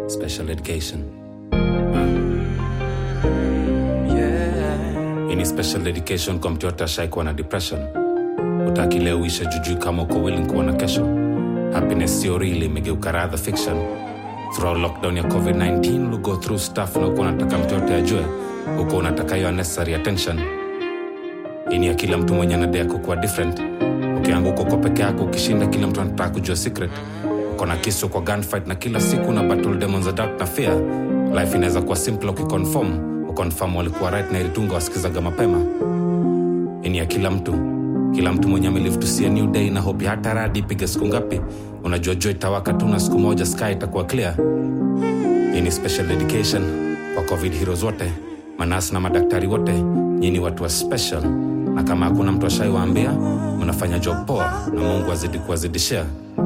special education Yeah. ini special dedication kwa mtu yote ashaikuwa na depression utaki leo uishe jujui kama uko willing kuona kesho happiness sio real imegeuka rather fiction throughout lockdown ya covid-19 lu go through stuff na uko unataka mtu yote ajue uko unataka hiyo unnecessary attention ini ya kila mtu mwenye anadea kukuwa different ukianguka uko peke yako ukishinda kila mtu anataka kujua secret uko na kisu kwa gunfight na kila siku na battle demons of doubt na fear life inaweza kuwa simple ukiconform uconfirm walikuwa right na ilitunga wasikizaga mapema ini ya kila mtu kila mtu mwenye amelive to see a new day na hope ya hata radi ipige siku ngapi unajua jua itawaka tu na siku moja sky itakuwa clear hii ni special dedication kwa covid heroes wote manasi na madaktari wote nyini watu wa special na kama hakuna mtu ashaiwaambia mnafanya job poa na mungu azidi kuwazidishia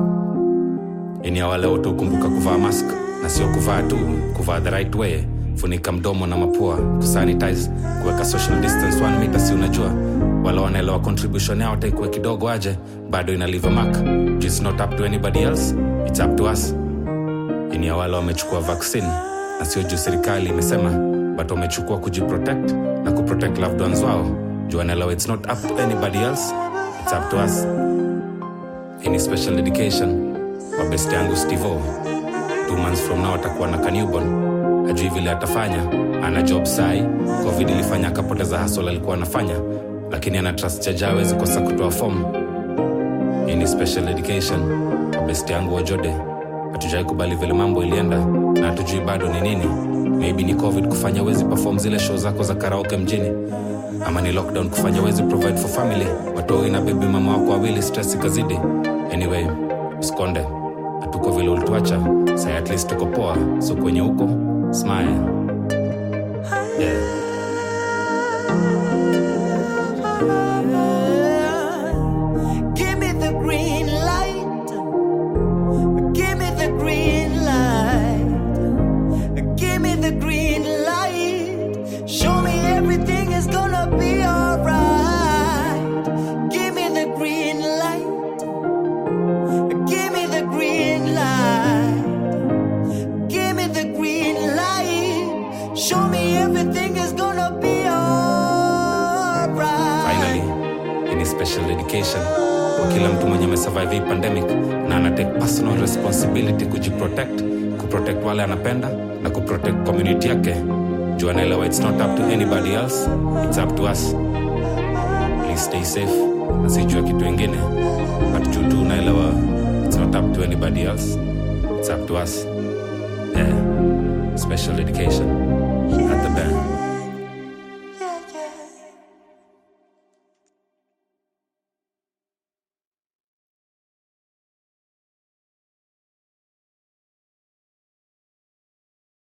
ini ya wale wote hukumbuka kuvaa mask na sio kuvaa tu kuvaa the right way funika mdomo na mapua kusanitize kuweka social distance one meter si unajua wale wanaelewa contribution yao taikuwe kidogo aje bado ina leave a mark Juu it's not up to anybody else it's up to us ini ya wale wamechukua vaccine na sio juu serikali imesema but wamechukua kujiprotect na kuprotect loved ones wao juu wanaelewa it's not up to anybody else it's up to us ini special dedication kwa best yangu stivo two months from now atakuwa na kanewborn ajui vile atafanya ana job sai covid ilifanya akapoteza hasol alikuwa anafanya lakini ana trust chaja awezi kosa kutoa fom hii ni special education kwa best yangu wajode hatujai kubali vile mambo ilienda na hatujui bado ni nini maybe ni covid kufanya wezi perform zile show zako za karaoke mjini ama ni lockdown kufanya wezi provide for family watoi na bebi mama wako wawili stress ikazidi anyway usikonde hatuko vile ulituacha sai at least tuko poa so kwenye huko smile yeah. Give me the green light. Give me the green light. Give me the green light. Show me everything is gonna be alright. Give me the green light. Give me the green light. Give me the green light. Show me everything is gonna be alright. finally ini special dedication kwa kila mtu mwenye amesurvive hii pandemic na anatake personal responsibility kujiprotect kuprotect wale anapenda na kuprotect community yake juu anaelewa it's not up to anybody else it's up to us please stay safe na sijua kitu ingine but juu tu unaelewa it's not up to anybody else it's up to us yeah special dedication at the band